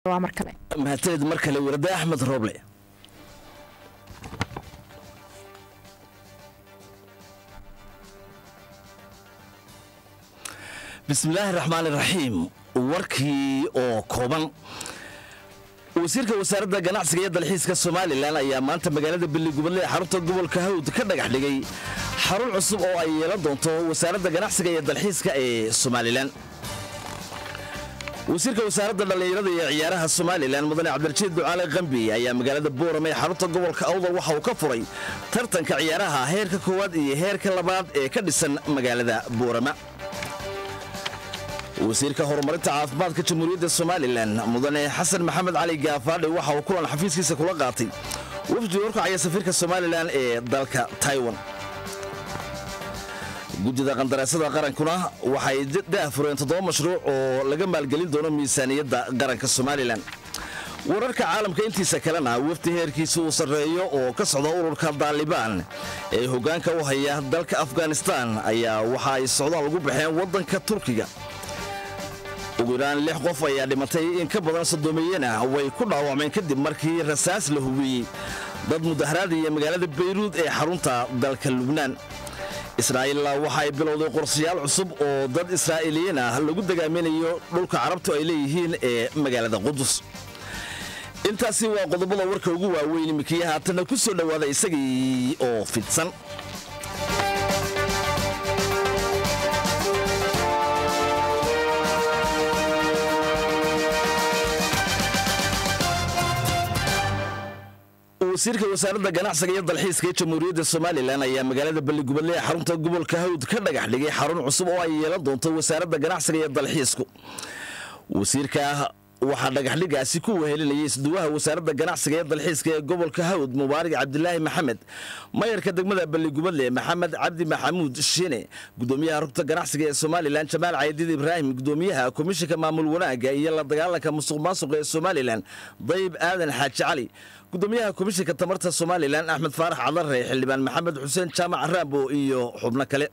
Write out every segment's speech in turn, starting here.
waa mar kale mahadsanid mar kale warda axmed rooble bismillaahi raxmaan iraxiim warkii oo kooban wasiirka wasaaradda ganacsiga iyo dalxiiska somalilan ayaa maanta magaalada beligubadle ee xarunta gobolka hawd ka dhagax dhigay xarun cusub oo ay yeelan doonto wasaaradda ganacsiga iyo dalxiiska ee somalilan wasiirka wasaaradda dhallinyarada iyo ciyaaraha somalilan mudane cabdirashiid ducaale kambi ayaa magaalada boorame ee xarunta gobolka awdal waxa uu ka furay tartanka ciyaaraha heerka koowaad iyo heerka labaad ee ka dhisan magaalada boorama wasiirka horumarinta caafimaadka jamhuuriyadda somalilan mudane xasan maxamed cali gaafaadhe waxa uu kulan xafiiskiisa kula qaatay wafdi horkacaya safiirka somalilan ee dalka taiwan guddida qandaraasada qarankuna waxay daahfureen toddoba mashruuc oo laga maalgelin doono miisaaniyadda qaranka somalilan wararka caalamka intiisa kalena wafdi heerkiisa uu sarreeyo oo ka socda ururka daalibaan ee hoggaanka u haya dalka afghanistan ayaa waxa ay socdaal ugu baxeen waddanka turkiga ugu yaraan lix qof ayaa dhimatay in ka badan sodoomiyena way ku dhaawacmeen kadib markii rasaas la hubiyey dad mudaharaadaya magaalada bayruud ee xarunta dalka lubnaan israa'iilla waxa ay bilowday qorshayaal cusub oo dad israa'iiliyiin ah lagu dagaaminayo dhulka carabtu ay leeyihiin ee magaalada qudus intaasi waa qodobada warka ugu waaweyn imikiya haatanna ku soo dhowaada isagii oo fidsan wasiirka wasaaradda ganacsiga iyo dalxiiska ee jamhuuriyadda somalilan ayaa magaalada beligubadle ee xarunta gobolka hawd ka dhagax dhigay xarun cusub oo ay yeelan doonto wasaaradda ganacsiga iyo dalxiisku wasiirka waxaa dhagaxdhigaasi ku wehelinayay isduwaha wasaaradda ganacsiga ee dalxiiska ee gobolka hawd mubaarig cabdilaahi maxamed mayarka degmada beligubadle maxamed cabdi maxamuud shiine gudoomiyaha rugta ganacsiga ee somalilan jamaal caydiid ibraahim gudoomiyaha komishinka maamul wanaaga iyo la dagaalanka musuq maasuqa ee somalilan dayib aadan xaaji cali gudoomiyaha komishinka tamarta somalilan axmed faarax cadare xildhibaan maxamed xuseen jaamac raambo iyo xubno kale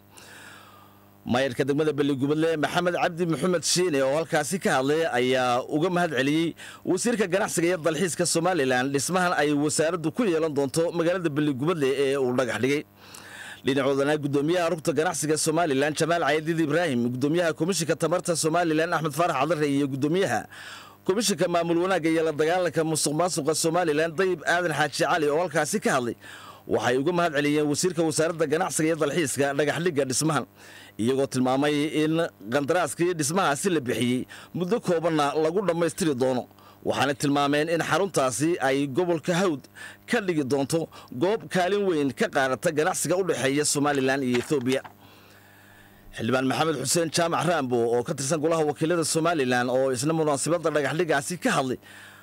maayarka degmada beligubadle maxamed cabdi maxamed shiine oo halkaasi ka hadlay ayaa uga mahad celiyey wasiirka ganacsiga iyo dalxiiska somalilan dhismahan ay wasaaraddu ku yeelan doonto magaalada beligubadle ee uu dhagax dhigay dhinacoodana gudoomiyaha rugta ganacsiga somalilan jamaal caydiid ibraahim gudoomiyaha komishinka tamarta somalilan axmed faarax cadare iyo gudoomiyaha komishinka maamul wanaagga iyo la dagaalanka musuq maasuqa somalilan dayib aadan xaaji cali oo halkaasi ka hadlay waxay uga mahad celiyeen wasiirka wasaaradda ganacsiga iyo dalxiiska dhagaxdhigga dhismahan iyagoo tilmaamay in qandaraaskii dhismahaasi la bixiyey muddo koobanna lagu dhammaystiri doono waxaana tilmaameen in xaruntaasi ay gobolka hawd ka dhigi doonto goob kaalin weyn ka qaadata ganacsiga u dhexeeya somalilan iyo etoobiya xildhibaan maxamed xuseen jaamac raambo oo ka tirsan golaha wakiilada somalilan oo isna munaasabadda dhagaxdhigaasi ka hadlay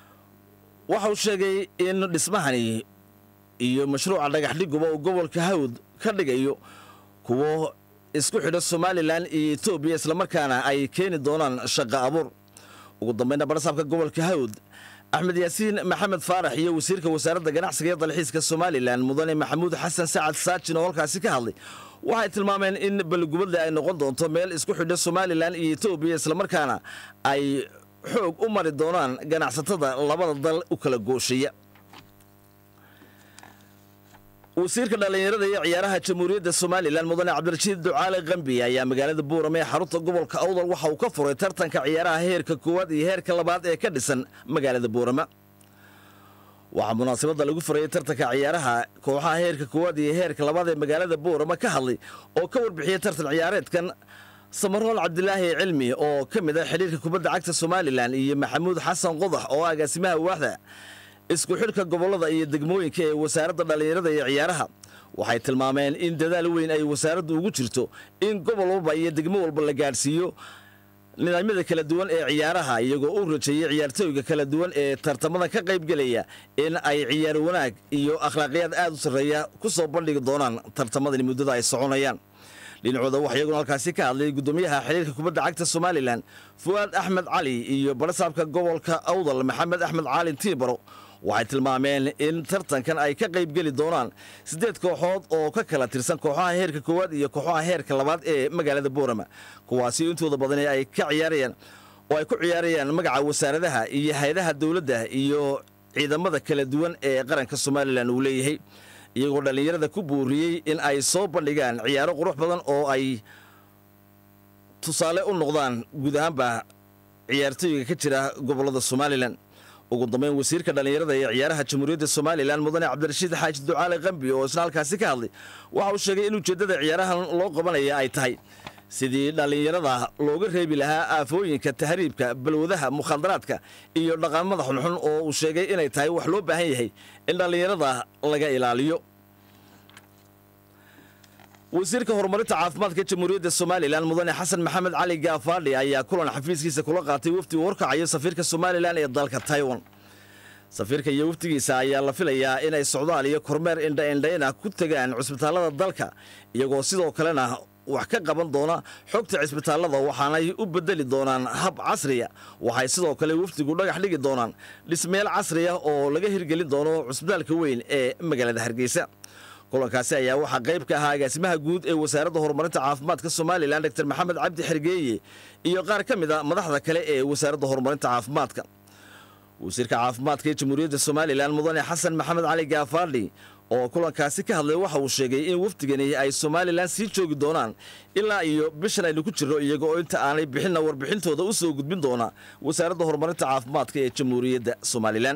waxa uu sheegay in dhismahani iyo mashruuca dhagaxdhiguba uu gobolka hawd ka dhigayo kuwo isku xidha somalilan iyo etoobiya islamarkaana ay keeni doonaan shaqo abuur ugu dambayna barsaabka gobolka hawd axmed yaasiin maxamed faarax iyo wasiirka wasaaradda ganacsiga iyo dalxiiska somalilan mudane maxamuud xasan sacad saajin oo halkaasi ka hadlay waxay tilmaameen in beligubadle ay noqon doonto meel isku xidha somalilan iyo etoobiya islamarkaana ay xoog u mari doonaan ganacsatada labada dal u kala goosheeya wasiirka dhallinyarada iyo ciyaaraha jamhuuriyadda somalilan mudane cabdirashiid ducaale kambi ayaa magaalada buurame ee xarunta gobolka awdal waxa uu ka furay tartanka ciyaaraha heerka koowaad iyo heerka labaad ee ka dhisan magaalada buurama waxaa munaasabadda lagu furayay tartanka ciyaaraha kooxaha heerka koowaad iyo heerka labaad ee magaalada buurama ka hadlay oo ka warbixiyey tartan ciyaareedkan samarool cabdilaahi cilmi oo ka mid ah xidhiirka kubadda cagta somalilan iyo maxamuud xasan qodax oo agaasimaha waaxda isku xidhka gobollada iyo degmooyinka ee wasaaradda dhallinyarada iyo ciyaaraha waxay tilmaameen in dadaal weyn ay wasaaraddu ugu jirto in gobol walba iyo degmo walba la gaadhsiiyo nidaamyada kala duwan ee ciyaaraha iyagoo u rajeeyey ciyaartooyga kala duwan ee tartamada ka qaybgelaya in ay ciyaar wanaag iyo akhlaaqiyaad aad u sarreeya ku soo bandhigi doonaan tartamadani muddada ay soconayaan dhinacooda wax iyaguna halkaasi ka hadlay gudoomiyaha xiriirka kubadda cagta somalilan fu'aad axmed cali iyo barasaabka gobolka awdal maxamed axmed caalin tiibaro waxay tilmaameen in tartankan ay ka qaybgeli doonaan siddeed kooxood oo ka kala tirsan kooxaha heerka koowaad iyo kooxaha heerka labaad ee magaalada boorama kuwaasi intooda badani ay ka ciyaarayaan oo ay ku ciyaarayaan magaca wasaaradaha iyo hay-adaha dowladda iyo ciidamada kala duwan ee qaranka somalilan uu leeyahay iyagoo dhallinyarada ku buuriyey in ay soo bandhigaan ciyaaro qurux badan oo ay tusaale u noqdaan guud ahaanba ciyaartooyga ka jira gobollada somalilan ugu dambeyn wasiirka dhallinyarada ee ciyaaraha jamhuuriyadda somalilan mudane cabdirashiid xaaji ducaale qambi oo isna halkaasi ka hadlay waxa uu sheegay in ujeeddada ciyaarahan loo qabanaya ay tahay sidii dhallinyarada looga reebi lahaa aafooyinka tahriibka balwadaha mukhaadaraadka iyo dhaqamada xunxun oo uu sheegay inay tahay wax loo baahan yahay in dhallinyarada laga ilaaliyo wasiirka horumarinta caafimaadka jamhuuriyadda somalilan mudane xasan maxamed cali gaafaadhi ayaa kulan xafiiskiisa kula qaatay wafdi uu horkacayo safiirka somalilan ee dalka taiwan safiirka iyo wafdigiisa ayaa la filayaa inay socdaal iyo kormeer indhaindhayna ku tegaan cusbitaallada dalka iyagoo sidoo kalena wax ka qaban doona xogta cisbitaallada waxaanay u bedeli doonaan hab casriya waxay sidoo kale wafdigu dhagax dhigi doonaan dhismeel casriya oo laga hirgelin doono cusbitaalka weyn ee magaalada hargeysa kulankaasi ayaa waxaa qayb ka ahaa agaasimaha guud ee wasaaradda horumarinta caafimaadka somalilan dor maxamed cabdi xergeeye iyo qaar ka mid a madaxda kale ee wasaaradda horumarinta caafimaadka wasiirka caafimaadka ee jamhuuriyadda somalilan mudane xasan maxamed cali gaafaadhi oo kulankaasi ka hadlay waxa uu sheegay in wafdigani ay somalilan sii joogi doonaan ilaa iyo bishan aynu ku jirro iyaga oo inta aanay bixinna warbixintooda u soo gudbin doona wasaaradda horumarinta caafimaadka ee jamhuuriyadda somalilan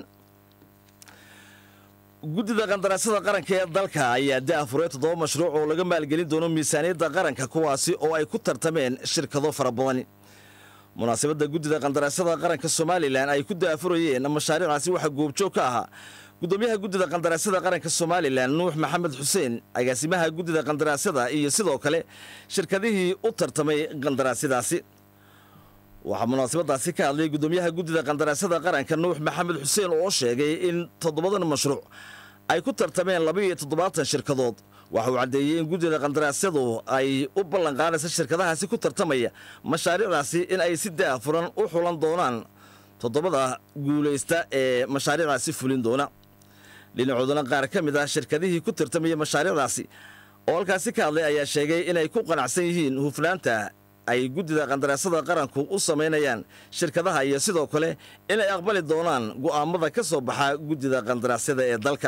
guddida qandaraasyada qaranka ee dalka ayaa daafuray toddoba mashruuc oo laga maalgelin doono miisaaniyadda qaranka kuwaasi oo ay ku tartameen shirkado fara badan munaasabadda guddida qandaraasyada qaranka somalilan ay ku daafurayeen mashaariicaasi waxaa goobjoog ka ahaa gudoomiyaha guddida qandaraasyada qaranka somalilan nuux maxamed xuseen agaasimaha guddida qandaraasyada iyo sidoo kale shirkadihii u tartamay qandaraasyadaasi waxaa munaasabadaasi ka hadlay gudoomiyaha guddida qandaraasyada qaranka nuux maxamed xuseen oo sheegay in toddobadan mashruuc ay ku tartameen labaiyo toddobaatan shirkadood waxa uu caddeeyey in guddida qandaraasyadu ay u ballanqaadaysa shirkadahaasi ku tartamaya mashaariicdaasi in ay si daafuran u xulan doonaan toddobada guulaysta ee mashaariicdaasi fulin doona dhinacoodana qaar ka mid ah shirkadihii ku tartamaya mashaariicdaasi oo halkaasi ka hadlay ayaa sheegay inay ku qanacsan yihiin hufnaanta ay guddida qandaraasyada qaranku u samaynayaan shirkadaha iyo sidoo kale inay aqbali doonaan go'aamada ka soo baxa guddida qandaraasyada ee dalka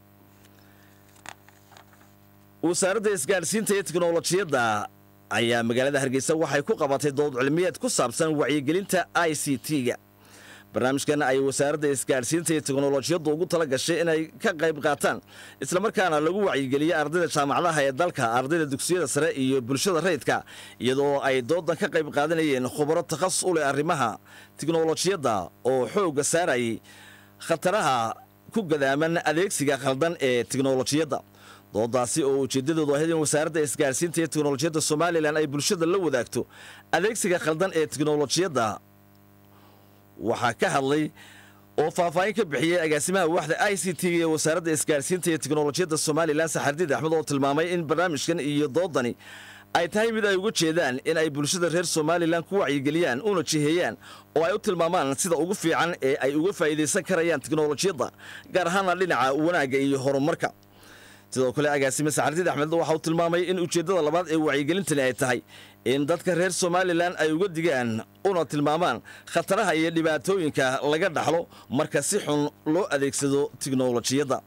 wasaaradda isgaadhsiinta iyo teknolojiyadda ayaa magaalada hargeysa waxay ku qabatay dood cilmiyeed ku saabsan wacyigelinta i c t-ga barnaamijkan ay wasaaradda isgaadhsiinta iyo teknolojiyaddu ugu tala gashay inay ka qayb qaataan islamarkaana lagu wacyigeliyo ardayda jaamacadaha ee dalka ardayda dugsiyada sare iyo bulshada rayidka iyadoo ay doodan ka qayb qaadanayeen khubaro takhasus u leh arrimaha teknolojiyadda oo xoogga saarayay khataraha ku gadaaman adeegsiga khaldan ee teknolojiyadda doodaasi oo ujeeddadoodu ahayd in wasaaradda isgaadhsiinta iyo teknolojiyadda somalilan ay bulshada la wadaagto adeegsiga khaldan ee teknolojiyadda waxaa ka hadlay oo faahfaahin ka bixiyey agaasimaha waaxda i c t ee wasaaradda isgaadhsiinta iyo teknolojiyadda somalilan saxardiid axmed oo tilmaamay in barnaamijkan iyo doodani ay tahay mid ay uga jeedaan in ay bulshada reer somalilan ku wacyigeliyaan una jiheeyaan oo ay u tilmaamaan sida ugu fiican ee ay uga faa'iidaysan karayaan teknolojiyadda gaar ahaana dhinaca wanaagga iyo horumarka sidoo kale agaasime saxardiid axmed waxa uu tilmaamay in ujeeddada labaad ee wacyigelintani ay tahay in dadka reer somalilan ay uga digaan una tilmaamaan khataraha iyo dhibaatooyinka laga dhaxlo marka si xun loo adeegsado tiknolojiyadda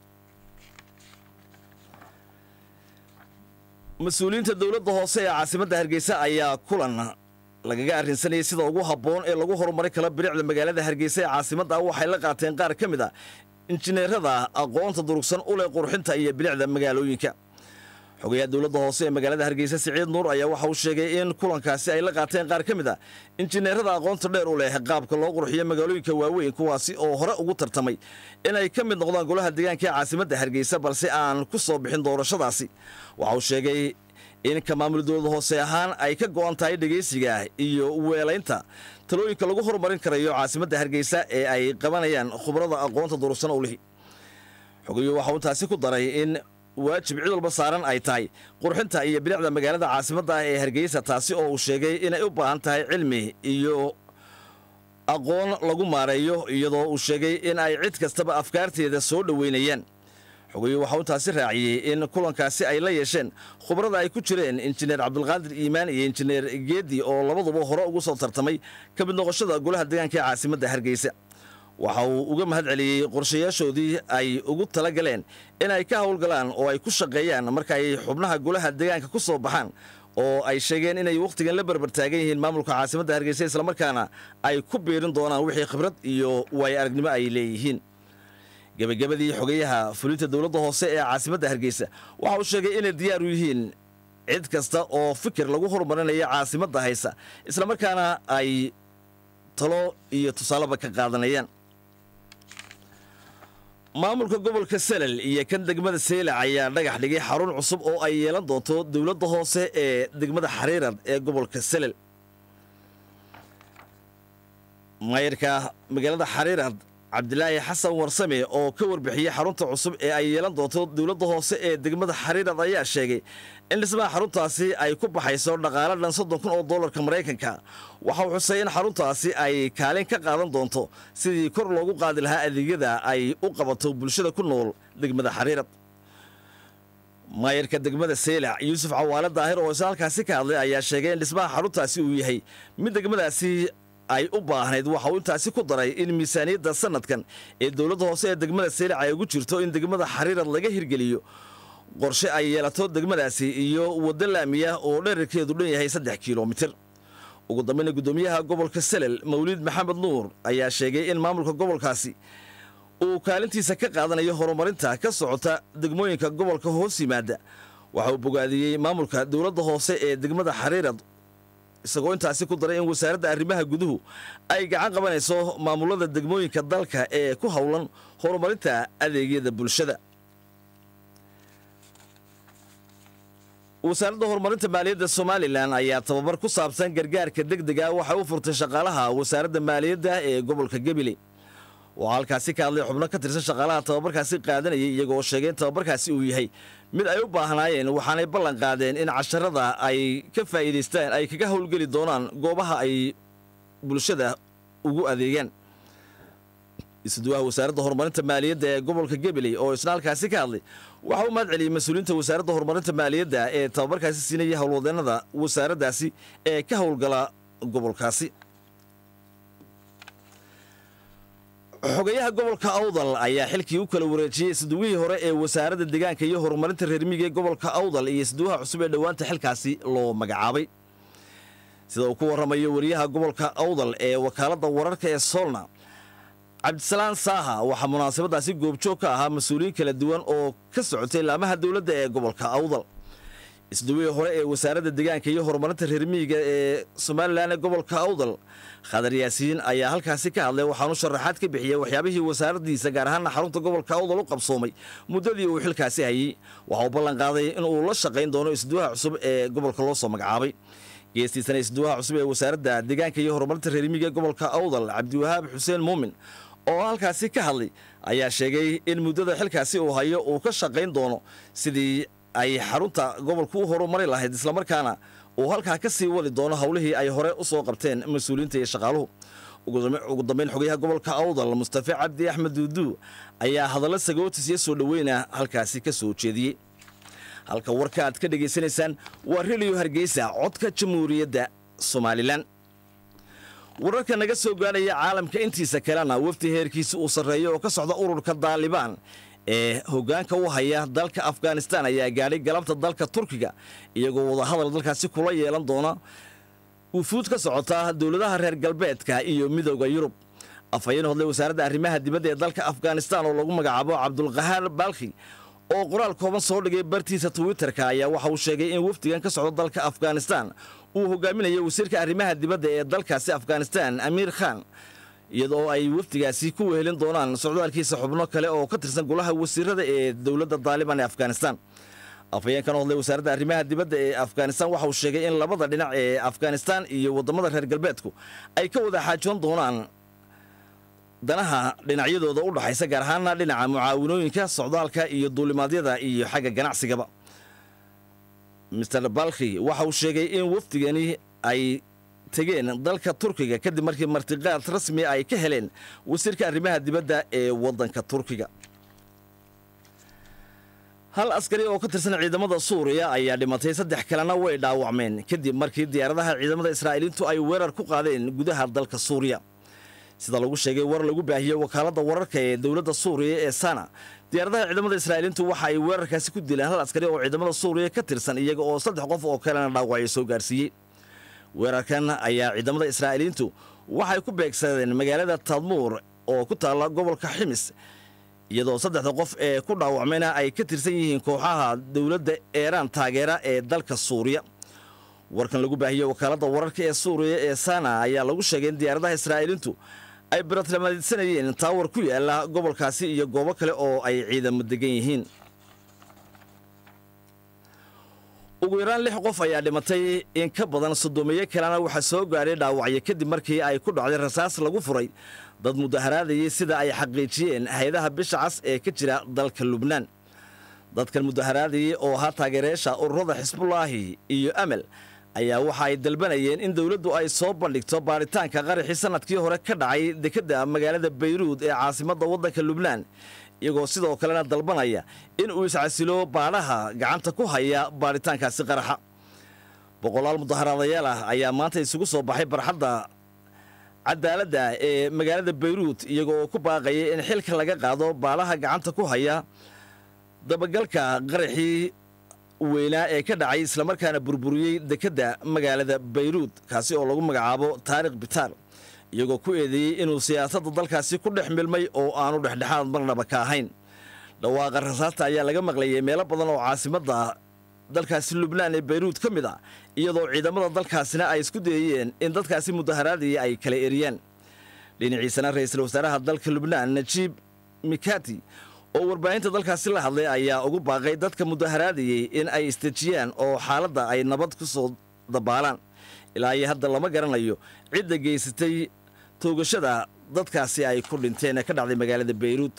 mas-uuliyiinta dowladda hoose ee caasimadda hargeysa ayaa kulan lagaga arrinsanayay sida ugu habboon ee lagu horumari karo bilicda magaalada hargeysa ee caasimadda waxay la qaateen qaar ka mid a injineerada aqoonta durugsan u leh qurxinta iyo bilicda magaalooyinka xogayaha dowladda hoose ee magaalada hargeysa siciid nuur ayaa waxa uu sheegay in kulankaasi ay la qaateen qaar ka mid a injineerada aqoonta dheer u leh qaabka loo qurxiyo magaalooyinka waaweyn kuwaasi oo hore ugu tartamay inay ka mid noqdaan golaha deegaanka ee caasimadda hargeysa balse aan ku soo bixin doorashadaasi waxa uu sheegay in ka maamul dowlada hoose ahaan ay ka go'an tahay dhegaysiga iyo weelaynta talooyinka lagu horumarin karayo caasimadda hargeysa ee ay qabanayaan khubrada aqoonta durugsan u lihi xogayu waxa uu taasi ku daray in waajib cid walba saaran ay tahay qurxinta iyo bilicda magaalada caasimadda ah ee hargeysa taasi oo uu sheegay inay u baahan tahay cilmi iyo aqoon lagu maareeyo iyadoo uu sheegay in ay cid kastaba afkaarteeda soo dhoweynayaan xogeeye waxauu intaasi raaciyey in kulankaasi ay la yeesheen khubrada ay ku jireen injineer cabdulqaadir iimaan iyo injineer geedi oo labaduba hore ugu soo tartamay ka mid noqoshada golaha deegaanka ee caasimadda hargeysa waxa uu uga mahad celiyey qorshayaashoodii ay ugu tala galeen in ay ka howlgalaan oo ay ku shaqeeyaan marka ay xubnaha golaha deegaanka ku soo baxaan oo ay sheegeen inay wakhtigan la berber taagan yihiin maamulka caasimadda hargeysa islamarkaana ay ku biirin doonaan wixii khibrad iyo waayo aragnimo ay leeyihiin gebagabadii xogeyaha fulinta dowladda hoose ee caasimadda hargeysa waxa uu sheegay inay diyaar u yihiin cid kasta oo fikir lagu horumarinaya caasimadda haysa islamarkaana ay talo iyo tusaaleba ka qaadanayaan maamulka gobolka salal iyo kan degmada seylac ayaa dhagax dhigay xarun cusub oo ay yeelan doonto dowladda hoose ee degmada xariirad ee gobolka salal maayarka magaalada xariirad cabdilaahi xasan warsame oo ka warbixiyey xarunta cusub ee ay yeelan doonto dowladda hoose ee degmada xariirad ayaa sheegay in dhismaha xaruntaasi ay ku baxayso dhaqaale dhan soddon kun oo dollarka maraykanka waxa uu xusay in xaruntaasi ay kaalin ka qaadan doonto sidii kor loogu qaadi lahaa adeegyada ay u qabato bulshada ku nool degmada xariirad maayarka degmada seylac yuusuf cawaale daahir oo isla halkaasi ka hadlay ayaa sheegay in dhismaha xaruntaasi uu yahay mid degmadaasi ay u baahnayd waxa uu intaasi ku daray in miisaaniyadda sanadkan ee dowladda hoose ee degmada seylac ay ugu jirto in degmada xariirad laga hirgeliyo qorshe ay yeelato degmadaasi iyo waddo laamiya oo dherarkeedu dhan yahay saddex kilomitir ugu dambayna guddoomiyaha gobolka salel mawliid maxamed nuur ayaa sheegay in maamulka gobolkaasi uu kaalintiisa ka qaadanayo horumarinta ka socota degmooyinka gobolka hoos yimaada waxa uu bogaadiyey maamulka dowladda hoose ee degmada xariirad isagoo intaasi ku daray in wasaaradda arrimaha guduhu ay gacan qabanayso maamulada degmooyinka dalka ee ku howlan horumarinta adeegyada bulshada wasaaradda horumarinta maaliyadda somalilan ayaa tababar ku saabsan gargaarka degdega waxay u furtay shaqaalaha wasaaradda maaliyadda ee gobolka gebile waxaa halkaasi ka hadlay xubno ka tirsan shaqaalaha tababarkaasi qaadanayay iyagoo sheegay in tababarkaasi uu yahay mid ay u baahnaayeen waxaanay ballan qaadeen in casharada ay ka faa'iidaystaan ay kaga howlgeli doonaan goobaha ay bulshada ugu adeegaan isuduwaha wasaaradda horumarinta maaliyadda ee gobolka gebeley oo isna halkaasi ka hadlay waxa u mahad celiyey mas-uuliyiinta wasaaradda horumarinta maaliyadda ee tababarkaasi siinaya howlwadeennada wasaaraddaasi ee ka howlgala gobolkaasi xogayaha gobolka awdal ayaa xilkii u kala wareejiyey isduwihii hore ee wasaaradda deegaanka iyo horumarinta reermiga ee gobolka awdal iyo isduwaha cusub ee dhowaanta xilkaasi loo magacaabay sida uu ku warramayo wariyaha gobolka awdal ee wakaaladda wararka ee soolna cabdisalaan saaha waxaa munaasabadaasi goobjoog ka ahaa mas-uuliyiin kala duwan oo ka socotay laamaha dowladda ee gobolka awdal isduwihii hore ee wasaaradda deegaanka iyo horumarinta reermiyiga ee somalilan ee gobolka awdal khadar yaasiin ayaa halkaasi ka hadlay waxaanu sharaxaad ka bixiyey waxyaabihii wasaaraddiisa gaar ahaana xarunta gobolka awdal u qabsoomay muddadii uu xilkaasi hayey waxa uu ballan qaaday inuu la shaqayn doono isduwaha cusub ee gobolka loo soo magacaabay geestiisana isduwaha cusub ee wasaaradda deegaanka iyo horumarinta reermiyiga ee gobolka awdal cabdiwahaab xuseen muumin oo halkaasi ka hadlay ayaa sheegay in muddada xilkaasi uu hayo uu ka shaqayn doono sidii ay xarunta gobolku u horumari lahayd islamarkaana uu halkaa ka sii wadi doono howlihii ay hore u soo qabteen mas-uuliyiinta iyo shaqaaluhu ugu dambayn xogayaha gobolka awdal mustafe cabdi axmed duuduu ayaa hadallo sagootis iyo soo dhoweyna halkaasi ka soo jeediyey halka warka aad ka dhegaysanaysaan waa rediyo hargeysa codka jamhuuriyadda somalilan wararka naga soo gaadhaya caalamka intiisa kalena wafdi heerkiisa uu sarreeyo oo ka socda ururka daalibaan ee hoggaanka u haya dalka afghanistan ayaa gaadhay galabta dalka turkiga iyagoo wadahadal dalkaasi kula yeelan doona wufuud ka socota dowladaha reer galbeedka iyo midooda yurub afhayeen hodlay wasaaradda arrimaha dibadda ee dalka afghanistan oo lagu magacaabo cabdulqahaar baalkhi oo qoraal kooban soo dhigay bartiisa twitterka ayaa waxa uu sheegay in wafdigan ka socda dalka afghanistan uu hogaaminayo wasiirka arrimaha dibadda ee dalkaasi afghanistan amiir khan iyadoo ay wafdigaasi ku wehelin doonaan socdaalkiisa xubno kale oo ka tirsan golaha wasiirada ee dowladda daaliban ee afghanistan afhayeenkan hodlay wasaaradda arrimaha dibadda ee afghanistan waxa uu sheegay in labada dhinac ee afghanistan iyo waddamada reer galbeedku ay ka wada xaajoon doonaan danaha dhinacyadooda u dhaxaysa gaar ahaana dhinaca mucaawinooyinka socdaalka iyo duulimaadyada iyo xagga ganacsigaba master balkhi waxa uu sheegay in wafdigani ay tegeen dalka turkiga kadib markii martiqaad rasmi ay ka heleen wasiirka arrimaha dibadda ee waddanka turkiga hal askari oo ka tirsan ciidamada suuriya ayaa dhimatay saddex kalena way dhaawacmeen kadib markii diyaaradaha ciidamada israa'iiliintu ay weerar ku qaadeen gudaha dalka suuriya sida lagu sheegay war lagu baahiyey wakaaladda wararka ee dowladda suuriya ee sana diyaaradaha ciidamada israa'iiliintu waxa ay weerarkaasi ku dileen hal askari oo ciidamada suuriya ka tirsan iyaga oo saddex qof oo kalena dhaawacyo soo gaarsiiyey weerarkan ayaa ciidamada israa'iiliintu waxay ku beegsadeen magaalada tadmuur oo ku taalla gobolka ximis iyadoo saddexda qof ee ku dhaawacmayna ay ka tirsan yihiin kooxaha dowladda eeraan taageera ee dalka suuriya warkan lagu baahiyey wakaaladda wararka ee suuriya ee sana ayaa lagu sheegay in diyaaradaha israa'iiliintu ay baratilmaadsanayeen taawar ku yaala gobolkaasi iyo goobo kale oo ay ciidamo degan yihiin ugu yaraan lix qof ayaa dhimatay in ka badan soddomiyo kalena waxaa soo gaadhay dhaawacyo kadib markii ay ku dhacday rasaas lagu furay dad mudaharaadayay sida ay xaqiijiyeen hay-adaha bisha cas ee ka jira dalka lubnaan dadkan mudaharaadayay oo ahaa taageerayaasha ururada xisbullaahi iyo amal ayaa waxa ay dalbanayeen in dowladdu ay soo bandhigto baaritaanka qaraxii sannadkii hore ka dhacay dekedda magaalada bayruud ee caasimadda waddanka lubnaan iyagoo sidoo kalena dalbanaya in uu iscasilo baadhaha gacanta ku haya baaritaankaasi qaraxa boqolaal mudaharaadayaal ah ayaa maanta isugu soo baxay barxadda cadaaladda ee magaalada bayruud iyagoo ku baaqaya in xilka laga qaado baadhaha gacanta ku haya dabagalka qaraxii weynaa ee ka dhacay islamarkaana burburiyey dekedda magaalada bayruud kaasi oo lagu magacaabo taarikh bitaar iyagoo ku eedeeyey inuu siyaasadda dalkaasi ku dhex milmay oo aanu dhexdhexaad marnaba ka ahayn dhawaaqa rasaasta ayaa laga maqlayay meelo badan oo caasimadda dalkaasi lubnaan ee bayruud ka mid ah iyadoo ciidamada dalkaasina ay isku dayayeen in dadkaasi mudaharaadaya ay kala eriyaan dhinaciisana ra'iisul wasaaraha dalka lubnaan najiib mikati oo warbaahinta dalkaasi la hadlay ayaa ugu baaqay dadka mudaharaadayey in ay istejiyaan oo xaaladda ay nabad ku soo dabaalaan ilaa iyo hadda lama garanayo cidda geysatay toogashada dadkaasi ay ku dhinteen ee ka dhacday magaalada bayruud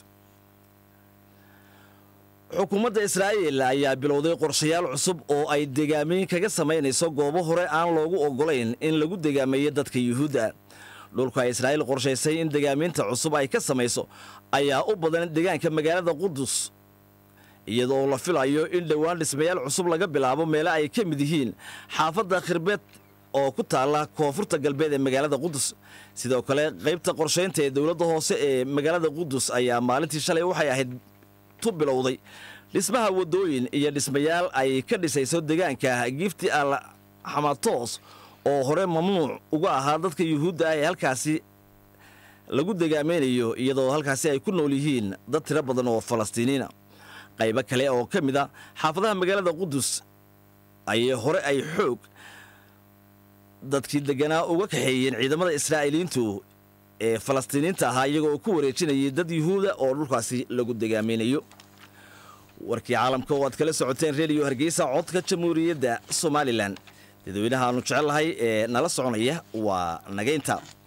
xukuumadda israa'iil ayaa bilowday qorshayaal cusub oo ay degaamayn kaga samaynayso goobo hore aan loogu oggolayn in lagu degaameeyo dadka yuhuudda dhulka israa'iil qorshaysay in degaamiinta cusub ay ka samayso ayaa u badan deegaanka magaalada qudus iyadoo la filayo in dhowaan dhismayaal cusub laga bilaabo meele ay ka mid yihiin xaafadda khirbeed oo ku taalla koonfurta galbeed ee magaalada qudus sidoo kale qaybta qorshaynta ee dowladda hoose ee magaalada qudus ayaa maalintii shalay waxay ahayd tu bilowday dhismaha waddooyin iyo dhismayaal ay ka dhisayso deegaanka gifti al xamatos oo hore mamnuuc uga ahaa dadka yuhuudda ah ee halkaasi lagu degaamaynayo iyadoo halkaasi ay ku nool yihiin dad tiro badan oo falastiiniina qaybo kale oo ka mid a xaafadaha magaalada qudus ayay hore ay xoog dadkii degganaa uga kaxeeyeen ciidamada israa'iiliyiintu ee falastiiniinta ahaa iyagoo ku wareejinayay dad yuhuuda oo dhulkaasi lagu degaamaynayo warkii caalamka oo aad kala socoteen rediyo hargeysa codka jamhuuriyadda somalilan dadweynaha aanu jecellahay ee nala soconaya waa nagaynta